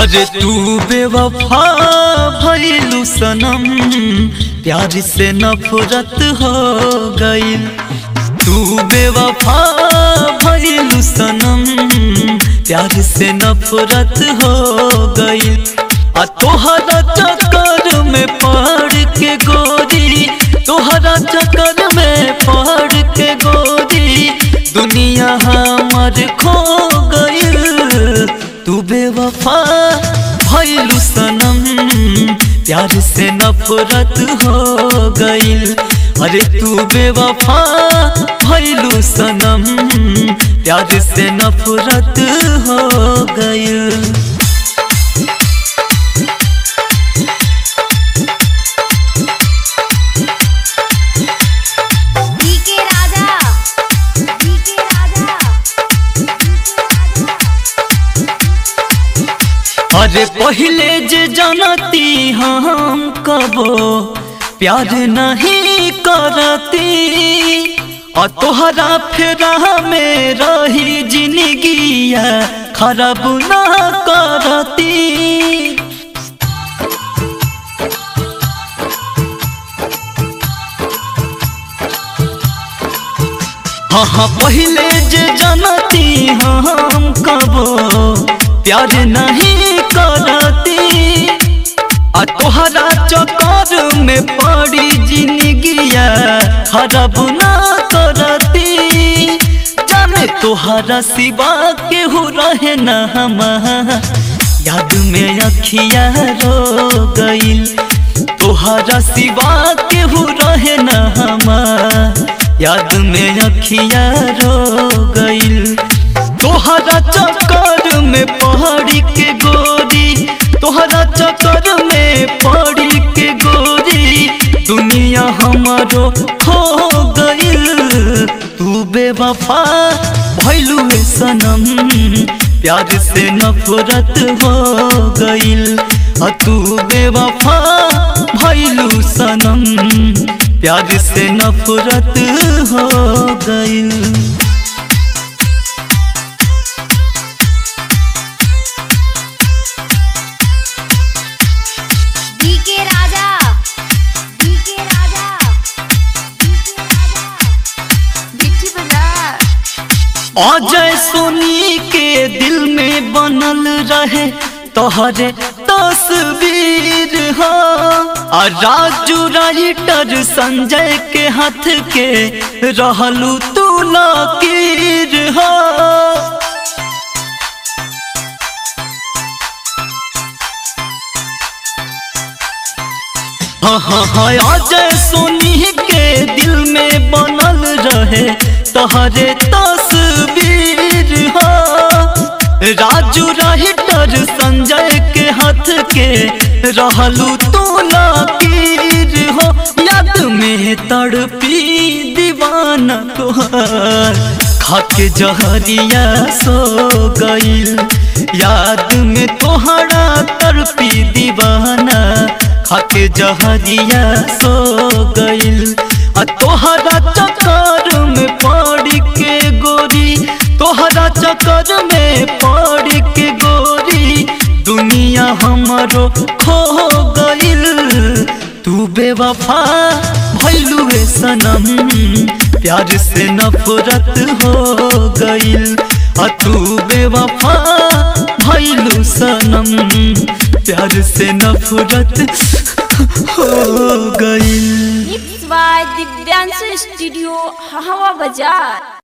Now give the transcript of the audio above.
अरे तू बेवफा भइलू सनम प्यार से नफरत हो गई तू बेवफा भइलू सनम प्यार से नफरत हो गई आ तोहरा चक्कर में पड़ के गोरी तोहरा चक्कर में पड़ के गोरी दुनिया हमार खो गई तू बेवफा भइलू सनम प्यार से नफरत हो गईल अरे तू बेवफा भइलू सनम प्यार से नफरत हो गईल डीके राजा डीके राजा अरे पहले जे जानती हम कबो प्यार नहीं करती और तोहरा फेरा में रही जिंदगिया खराब ना करती हाँ हाँ पहले जे जानती हम कबो प्यार नहीं करती आ तोहरा चक्कर में पड़ी जिंदगिया खराब ना करती जाने तोहरा सिवा केहू रहे न हमार याद में अखिया रो गईल तोहरा सिवा केहू रहे न हमार याद में अखिया रो गईल तोहरा चक्कर में पहाड़ी के गोरी तोहरा चक्कर में पहाड़ी के गोरी दुनिया हमारो खो गईल तू बेवफा भइलू है सनम प्यार से नफरत हो गईल आ तू बेवफा भइलू सनम प्यार से नफरत हो गईल DK Raja DK Raja DK Raja बिट्टी बजा अजय सोनी के दिल में बनल रहे तोहरे तस्वीर हो आ राजू राइटर संजय के हाथ के रहलू तू लकीर हो हाँ हाँ हाँ अजय सोनी के दिल में बनल रहे तोहरे तस्वीर हो राजू राइटर संजय के हाथ के रहलू तू लकीर हो याद में तड़पी दीवाना तोहार खाके जहरिया सो गईल याद में तोहरा तड़पी दीवाना खाके जहरिया सो गईल आ तोहरा चक्कर में पड़ के गोरी तोहरा चक्कर में पड़ के गोरी दुनिया हमारो खो गईल तू बेवफा भइलू है सनम प्यार से नफरत हो गईल आ तू बेवफा भइलू सनम प्यार से नफरत हो गईल मिक्स बाय दिव्यांश स्टूडियो हवा बाजार